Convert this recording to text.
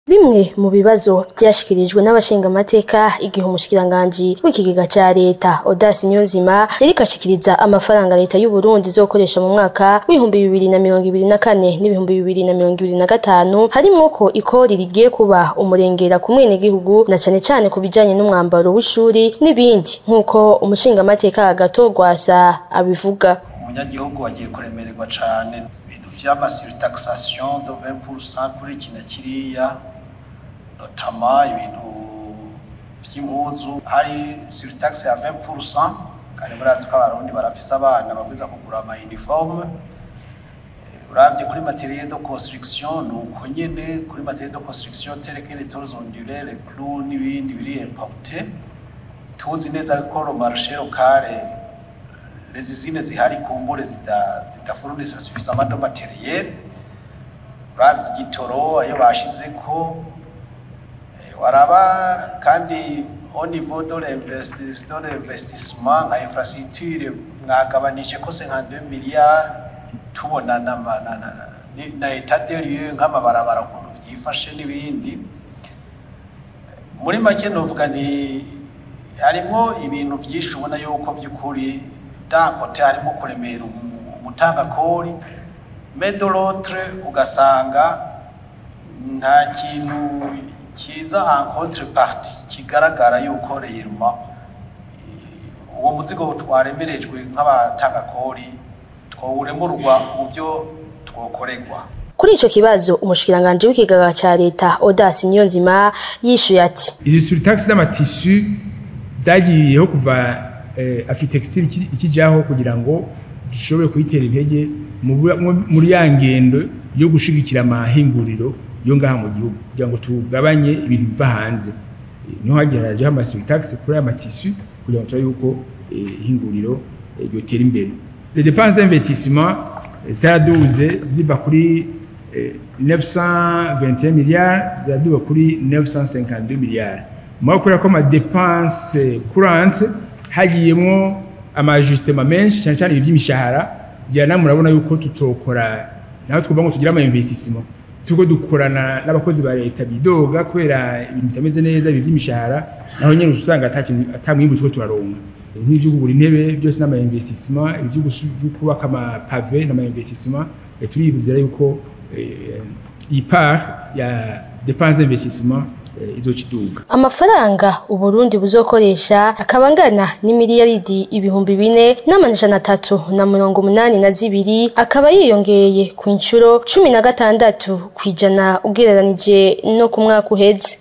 Bimwe mu bibazo vyashikirijwe n'abashingamateka igihe umushikiranganji w'ikigega ca leta Audace Niyonzima yariko ashikiriza amafaranga leta y'u Burundi izokoresha mu mwaka w'ibihumbi bibiri na mirongo ibiri na kane n'ibihumbi bibiri na mirongo ibiri na gatanu harimwo ko ikori rigiye kuba umurengera ku mwenegihugu na cane cane ku bijanye n'umwambaro w'ishuri n'ibindi nk'uko umushingamateka Agathon Rwasa abivuga. umunyagihugu agiye kuremererwa cane ibintu vy'amasurtaxation de 20% kuri iki na kiriya notama ibintu vy'impuzu hari surtax ya 20% kandi murazi ko abarundi barafise abana babwiza kugura ama uniforme uravye kuri materiel de construction nuko nyene kuri materiel de construction tel que les tôles ondulées les clous n'ibindi biri importé tuzi neza ko le marché local les usines zihari kumbure zidafurunisa suffisamment de matériel uravye igitoro ayo bashizeko waraba kandi au niveau de l'investissement nka infrastructure mwagabanije ko 52 milliards tubona na, na, na, na etat de lieu nk'amabarabara ukuntu vyifashe n'ibindi muri make novuga ni harimo ibintu vyinshi ubona yuko vy'ukuri dankote harimo kuremera umutangakori mais de l'autre ugasanga nta kintu kiza en contrepartie kigaragara yuko reyiruma uwo muzigo twaremerejwe nk'abatangakori twowuremurwa mu byo twokorerwa Kuri ico kibazo umushikiranganji w'ikigega ca leta Audace Niyonzima yishuye ati izi surtax z'amatisu zagiyeho kuva eh, afitextile ikijaho kugira ngo dushobore kuyitera intege muri ya ngendo yo gushigikira amahinguriro yo ngaha mu gihugu kugira ngo tugabanye ibintu biva hanze niho hagiye harajeho amasurtax kuri aya matisu kugira ngo turabe yuko ihinguriro ryotera imbere les dépenses d'investissement zaraduze ziva kuri 921 milliards ziraduga kuri 952 milliards mwa kubera ko ama dépenses courantes hagiyemwo amajustement menshi cyane cyane iby'imishahara byana murabona yuko tutokora naho twumva ngo tugire ama investissement tuko dukorana n'abakozi ba leta bidoga kubera ibintu bitameze neza ibi by'imishahara naho nyine usanga atamwimbu tuko turaronka nk'ibyo kugura intebe byose n'ama investissement ibyo kubaka ama pave n'ama investissement turibuzira yuko iyi part ya dépenses d'investissement izokiduga amafaranga uburundi buzokoresha akaba angana n'imiliyaridi ibihumbi bine n'amajana atatu na mirongo umunani na zibiri akaba yiyongeye ku inshuro cumi na gatandatu kw'ijana ugereranije no ku mwaka uheze